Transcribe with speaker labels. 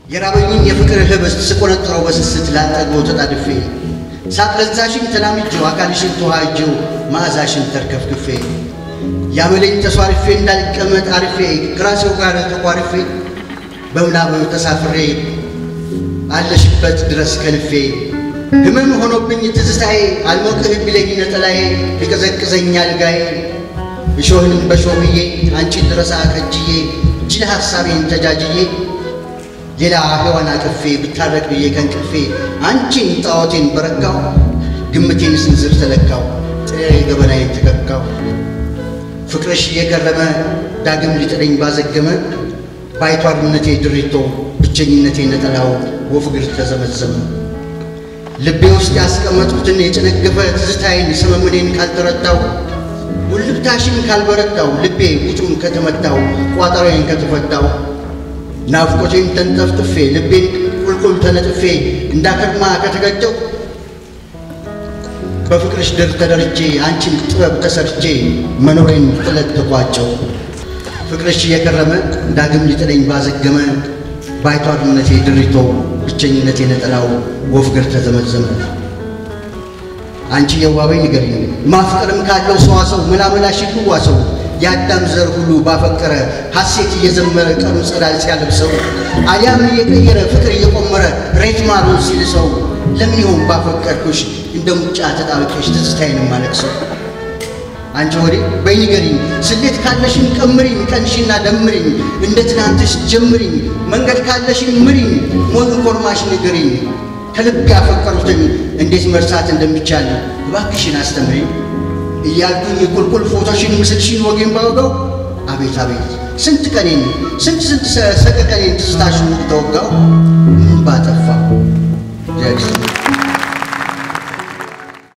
Speaker 1: የራበኝን የፍቅር ህብስት ስቆነጥረው በስስት ላጠግበው ተጣድፌ ሳትለዛሽን ተላምጄው አካልሽን ተዋህጄው መዓዛሽን ተርከፍክፌ ያመለኝ ተሷርፌ እንዳልቀመጥ አርፌ ከራሴው ጋር ተቋርፌ በምናብ ተሳፍሬ አለሽበት ድረስ ከልፌ ህመም ሆኖብኝ ትዝታዬ አልሞቅህ ቢለኝ ነጠላዬ ቢቀዘቅዘኝ አልጋዬ እሾህንም በሾህዬ አንቺን ድረሳ ከጅዬ እጅል ሐሳቤን ተጃጅዬ ሌላ ሔዋን አቅፌ ብታረቅ ብዬ ከእንቅልፌ አንቺን ጣዖቴን በረካው ግምቴን ስንዝር ተለካው ጥሬ ገበናዬን ተከካው ፍቅርሽ እየከረመ ዳግም ሊጥለኝ ባዘገመ ባይቷርነቴ ድሪቶ ብቸኝነቴ ነጠላው ወፍ እግር ተዘመዘመ ልቤ ውስጥ ያስቀመጥኩትን የጨነገፈ ትዝታዬን ሰመምኔን ካልተረዳው ውልብታሽን ካልበረታው ልቤ ውጩን ከተመታው ቋጠሮዬን ከተፈታው ናፍቆቴን ተንጠፍጥፌ ልቤን ቁልቁል ተነጥፌ እንዳከርማ ከተገጨው በፍቅርሽ ድር ተደርጄ አንቺን ጥበብ ተሰርቼ መኖሬን ጥለት ተቋጨው ፍቅርሽ እየከረመ ዳግም ሊጥለኝ ባዘገመ ባይቷርነቴ ድሪቶ ብቸኝነቴ ነጠላው ወፍ እግር ተዘመዘመ። አንቺ የዋበኝ ንገሪኝ ማፍቀርም ካለው ሰዋሰው መላመላሽ ይዋሰው የአዳም ዘር ሁሉ ባፈቀረ ሐሴት እየዘመረ ቀኑ ጸዳል ሲያለብሰው አሊያም እየቀየረ ፍቅር እየቆመረ ሬት ማሩን ሲልሰው ለምን ይሆን ባፈቀርኩሽ እንደ ሙጫ ተጣብቄሽ ትዝታዬን ማለቅሰው? አንቺ ወዴ በይ ንገሪኝ ስሌት ካለሽን ቀምሪኝ ቀንሽና ደምሪኝ እንደ ትናንትሽ ጀምሪኝ መንገድ ካለሽን ምሪኝ ሞት ኮርማሽ ንገሪኝ ከልብ ያፈቀሩትን እንዴት መርሳት እንደሚቻል እባክሽን አስተምሪኝ እያልኩኝ ቁልቁል ፎቶሽን ምስልሽን ወጌን ባወጋው አቤት አቤት ስንት ቀኔን ስንት ስንት ሰቀቀኔን ትዝታሽን ተወጋው